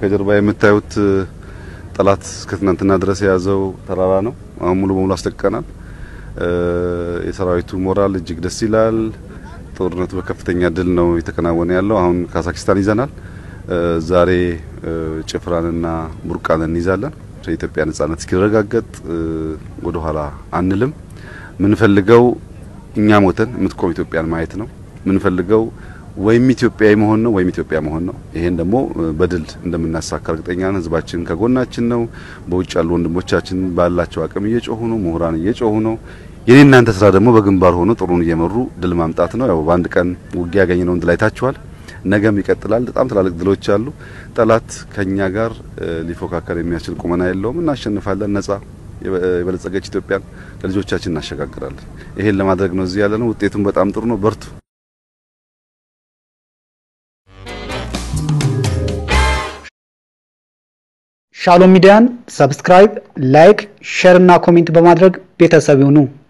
ከጀርባ የምታዩት ጠላት እስከ ትናንትና ድረስ የያዘው ተራራ ነው። አሁን ሙሉ በሙሉ አስለቅቀናል። የሰራዊቱ ሞራል እጅግ ደስ ይላል። ጦርነቱ በከፍተኛ ድል ነው የተከናወነ ያለው። አሁን ካዛክስታን ይዘናል። ዛሬ ጭፍራንና ቡርቃን እንይዛለን። የኢትዮጵያ ነጻነት እስኪረጋገጥ ወደ ኋላ አንልም። ምንፈልገው እኛ ሞተን የምትቆም ኢትዮጵያን ማየት ነው። ምንፈልገው ወይም ኢትዮጵያዊ መሆን ነው ወይም ኢትዮጵያ መሆን ነው። ይሄን ደግሞ በድል እንደምናሳካ እርግጠኛ ነን። ህዝባችን ከጎናችን ነው። በውጭ ያሉ ወንድሞቻችን ባላቸው አቅም እየጮሁ ነው። ምሁራን እየጮሁ ነው። የኔ እናንተ ስራ ደግሞ በግንባር ሆኖ ጥሩን እየመሩ ድል ማምጣት ነው። ያው በአንድ ቀን ውጊያ ያገኘነውን ድል አይታችኋል። ነገም ይቀጥላል። በጣም ትላልቅ ድሎች አሉ። ጠላት ከኛ ጋር ሊፎካከር የሚያስችል ቁመና የለውም። እናሸንፋለን። ነጻ የበለጸገች ኢትዮጵያን ለልጆቻችን እናሸጋግራለን። ይሄን ለማድረግ ነው እዚህ ያለ ነው። ውጤቱም በጣም ጥሩ ነው። በርቱ። ሻሎም ሚዲያን ሰብስክራይብ፣ ላይክ፣ ሼር እና ኮሜንት በማድረግ ቤተሰብ ይሁኑ።